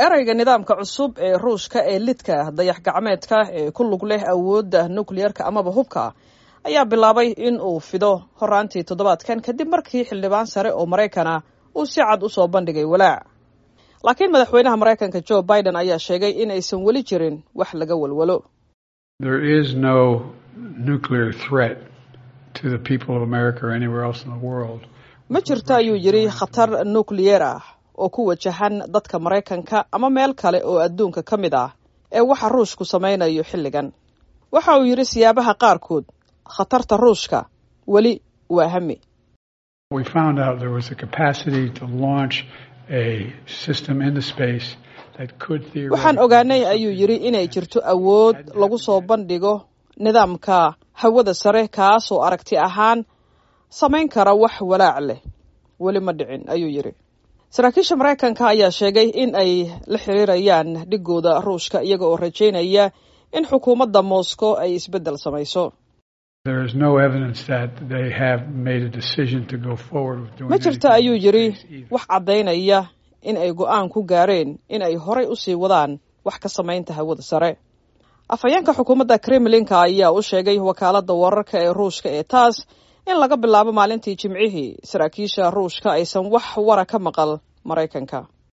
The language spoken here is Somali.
ereyga nidaamka cusub ee ruushka ee lidka dayax gacmeedka ee ku lug leh awoodda nukliyerka amaba hubka ayaa bilaabay in uu fido horaantii toddobaadkan kadib markii xildhibaan sare oo maraykana uu si cad usoo bandhigay walaac laakiin madaxweynaha maraykanka joe biden ayaa sheegay in aysan weli jirin wax laga walwalo ma jirto ayuu yidhi khatar nukliyer ah oo ku wajahan dadka maraykanka ama meel kale oo adduunka ka mid ah ee waxa ruushku samaynayo xilligan waxa uu yidhi siyaabaha qaarkood khatarta ruushka weli waa hami waxaan ogaanay ayuu yidhi inay jirto awood lagu soo bandhigo nidaamka hawada sare kaasoo aragti ahaan samayn kara wax walaac leh weli ma dhicin ayuu yidhi saraakiisha maraykanka ayaa sheegay in ay la xiriirayaan dhigooda ruushka iyaga oo rajaynaya in xukuumadda moscow ay isbeddel samayso ma jirto ayuu yidhi wax caddaynaya in ay go-aan ku gaareen in ay horay usii wadaan wax ka samaynta hawada sare afhayeenka xukuumadda kremlinka ayaa u sheegay wakaaladda wararka ee ruushka ee taas in laga bilaabo maalintii jimcihii saraakiisha ruushka aysan wax wara ka maqal maraykanka